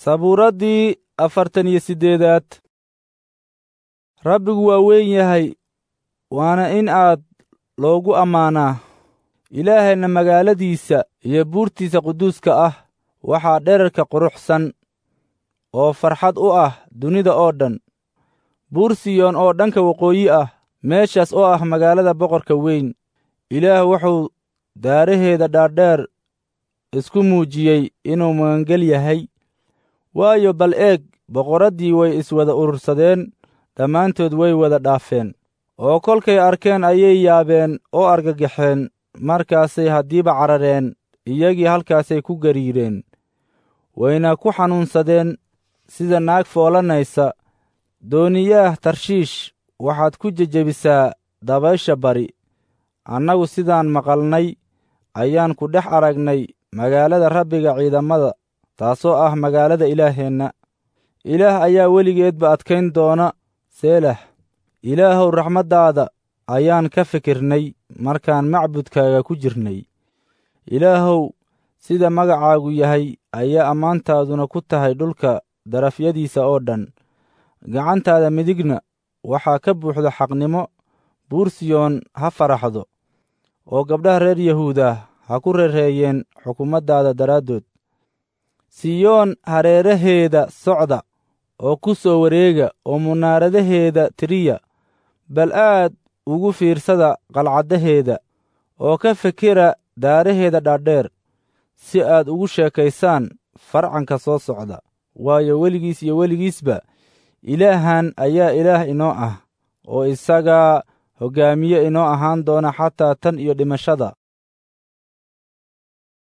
sabuuraddii afartan iyo siddeedaad rabbigu waa weyn yahay waana in aad loogu ammaanaa ilaahayna magaaladiisa iyo buurtiisa quduuska ah waxaa dherarka quruxsan oo farxad u ah dunida oo dhan buur siyoon oo dhanka waqooyi ah meeshaas oo ah magaalada boqorka weyn ilaah wuxuu daaraheeda dhaadheer isku muujiyey inuu magangel yahay waayo bal eeg boqoraddii way iswada urursadeen dhammaantood way wada dhaafeen oo kolkay arkeen ayay yaabeen oo argagaxeen markaasay haddiiba carareen iyagii halkaasay ku gariireen wayna ku xanuunsadeen sida naag foolanaysa dooniyaah tarshiish waxaad ku jejebisaa dabaysha bari annagu sidaan maqalnay ayaan ku dhex aragnay magaalada rabbiga ciidamada taasoo ah magaalada ilaaheenna ilaah ayaa weligeedba adkayn doona seelah ilaahow raxmaddaada ayaan ka fikirnay markaan macbudkaaga ku jirnay ilaahow sida magacaagu yahay ayaa ammaantaaduna ku tahay dhulka darafyadiisa oo dhan gacantaada midigna waxaa ka buuxda xaqnimo buur siyoon ha faraxdo oo gabdhaha reer yahuudah ha ku rereeyeen xukumaddaada daraaddood siyoon hareeraheeda socda oo ku soo wareega oo munaaradaheeda tiriya bal aad ugu fiirsada qalcaddaheeda oo ka fikira daaraheeda dhaadheer si aad ugu sheekaysaan farcanka soo socda waayo weligiis iyo weligiisba ilaahan ayaa ilaah inoo ah oo isagaa hoggaamiye inoo ahaan doona xataa tan iyo dhimashada